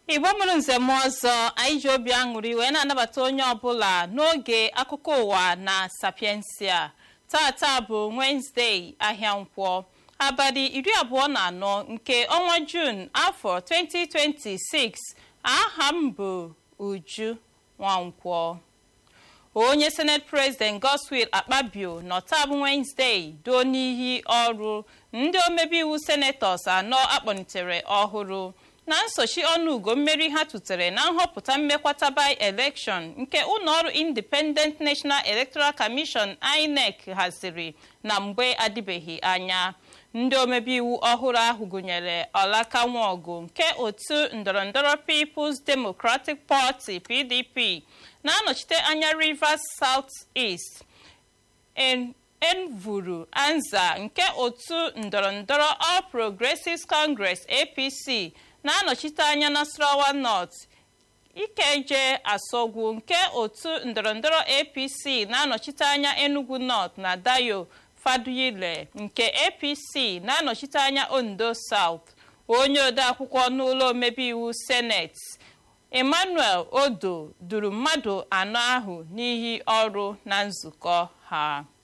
igbo mụrụ nzem ọzọ anyị ji obi aṅụrị wee na-anabata onye ọbụla n'oge akụkọ ụwa na sapiensia tata bụ wenezdee ahịa nkwọ abalị iri abụọ na anọ nke ọnwa jun afọ 2026 aha m bụ uju nwankwọ onye senate president godswill akpabio nọ taa bụ wenezdee doo n'iyi ọrụ ndị omebe iwu senatọs anọ akpọnitere ọhụrụ na nsochi ọnụugo mmeri ha tụtere na nhọpụta mmekwata by election nke ụlọọrụ independent national electoral commission inec haziri na mgbe adịbeghị anya ndị omebe iwu ọhụrụ ahụ gụnyere ọlaka nwaọgụ nke otu ndọrọndọrọ peoples democratic party pdp na-anọchite anya rivers south east envuru anza nke otu ndọrọndọrọ all progressives congress apc na-anọchite anya nasarawa north ikeje asogwu nke otu ndọrọndọrọ apc na-anọchite anya enugu north na dayo faduyile nke apc na-anọchite anya ondo south onye odeakwụkwọ n'ụlọ omebe iwu senate emmanuel odo duru mmadụ anọ ahụ n'ihi ọrụ na nzukọ ha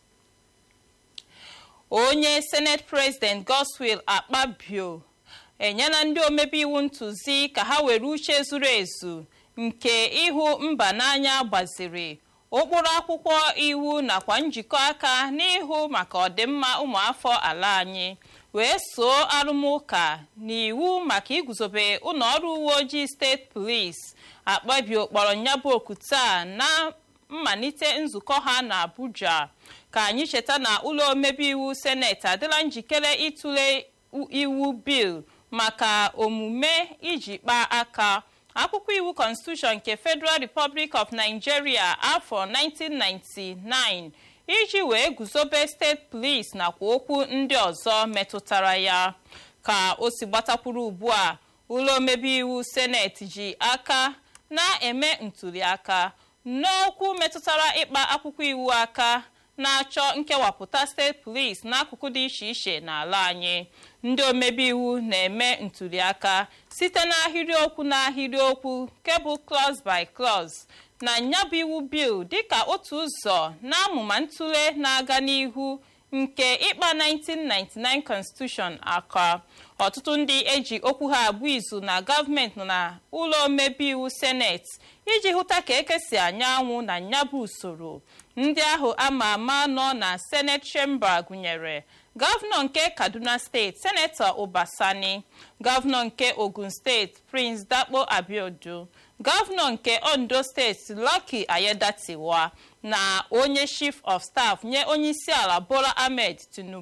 onye senate president godswill akpabio enyela ndị omebe iwu ntụzi ka ha were uche zuru ezu nke ịhụ mba n'anya gbaziri ụkpụrụ akwụkwọ iwu nakwa njikọ aka n'ịhụ maka ọdịmma ụmụafọ ala anyị wee soo arụmụka n'iwu maka iguzobe ụlọọrụ uwe ojii steeti polisi akpabio kpọrọ nyabụ oku taa na mmalite nzukọ ha na abuja ka anyị cheta na ụlọ omebe iwu seneti adịla njikere ịtụle iwu bil maka omume iji kpaa aka akwụkwọ iwu constitution nke federal republic of nigeria afọ 1999 iji wee guzobe steeti police nakwa okwu ndị ọzọ metụtara ya ka o si gbatakwuru ugbu a ụlọ omebe iwu seneti ji aka na-eme ntụliaka n'okwu metụtara ịkpa akwụkwọ iwu aka na-achọ nkewapụta steeti police n'akụkụ dị iche iche n'ala anyị ndị omebe iwu na-eme ntụliaka site n'ahịrịokwu n'ahịrịokwu kebụl clause by clause na nyabụ iwu bil dịka otu ụzọ na-amụma ntụle na-aga n'ihu nke ịkpa 1999 constitution aka ọtụtụ ndị eji okwu ha abụ izu na gọọmenti nọ na ụlọ omebe iwu seneti iji hụta ka ekesi anya anwụ na nyabụ usoro ndị ahụ ama ama nọ na senate chamber gụnyere gọvanọ nke kaduna steeti senetọ ụbasani gọvanọ nke ogun steeti prince dakpo abiodun gọvanọ nke ondo steeti lucky ayedatiwa na onye chief of staff nye onyeisiala bola ahmed tinubu